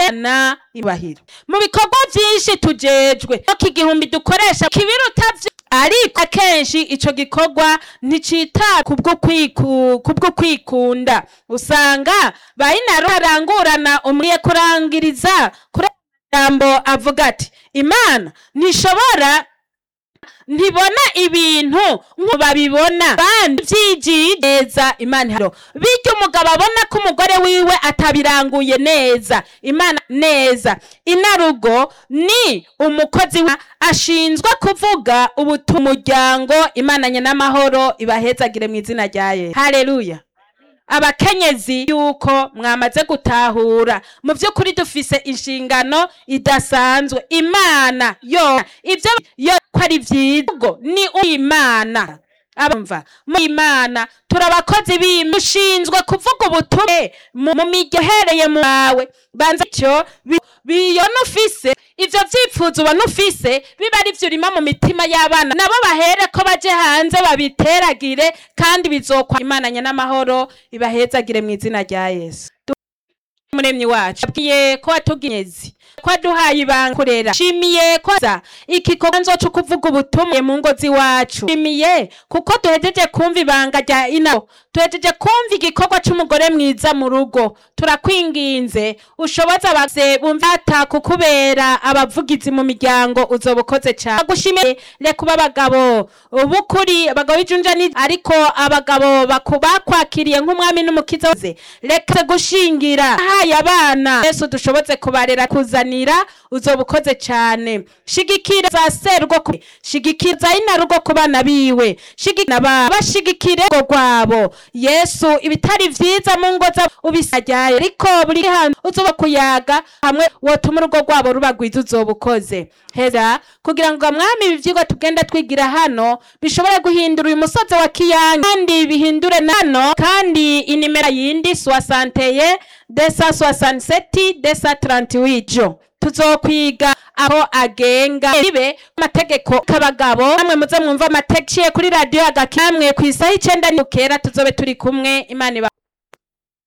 na ibahiro mu bikorwa byinshi tujejwe no kigihumbi dukoresha kibiruta vyo ariko akenshi ico gikorwa nticita kubwo kwiku kubwo kwikunda usanga bayinaro arangurana umuriye kurangiriza kuri jambo avuga ati imana ntishobora ntibona ibintu nko babibona kandi vyigiye neza imana iharo bityo umugabo abona ko umugore wiwe atabiranguye neza imana neza inarugo ni umukozi wa ashinzwe kuvuga ubutu umuryango imana nyenamahoro ibahezagire mu izina rya yesu haleluya abakenyezi yuko mwamaze gutahura mu by'ukuri dufise inshingano idasanzwe imana yo ibyo yo ko ari byiza ubwo ni imana abumva mu imana turi abakozi b'imana dushinzwe kuvuga ubutumwa mu mu mirya uhereye mu wawe banza icyo bi- biyona ufise ivyo vyipfuzo ubona ufise biba ari vyo urima mu mitima y'abana nabo bahere ko baje hanze babiteragire kandi bizokwa imana nyenamahoro ibahezagire mu izina rya yesu muremyi wacu abwiye ko watuginyezi ko waduhaye ibanga kurera shimiye ko za igikorwa nzoca kuvuga ubutumwa mu ngo z'iwacu shimiye kuko duhejeje kumva ibanga rya ino duhejeje kumva igikorwa c'umugore mwiza mu rugo turakwinginze ushoboza abavye bumvata kukubera abavugizi mu miryango uzoba ukoze cane agushimiye reka ube abagabo b'ukuri abagabo b'ijunja ni ariko abagabo baku- bakwakiriye nk'umwami n'umukiza wose reka gushingira haye abana yesu dushoboze kubarera kuzanira uzoba ukoze cane shigikira za serwo ku- shigikira za inarugo ku bana biwe shigikira ba bashigikire urugo rwabo yesu ibitari vyiza mu ngo za ubisajyaye ariko buri hantu uzoba kuyaga hamwe wotuma urugo rwabo ruba rwiza uzoba ukoze heza kugira ngo mwami ibi vyigwa tugenda twigira hano bishobore guhindura uyu musozi wa kiyange kandi bihindure nano kandi inimero yindi soixanteye desa soixante desa trente jo tuzokwiga aho agenga bibe amategeko k'abagabo namwe muze mwumva amategeko kuri radiyo agakamwe ku isaha icenda ni kera tuzobe turi kumwe imana iba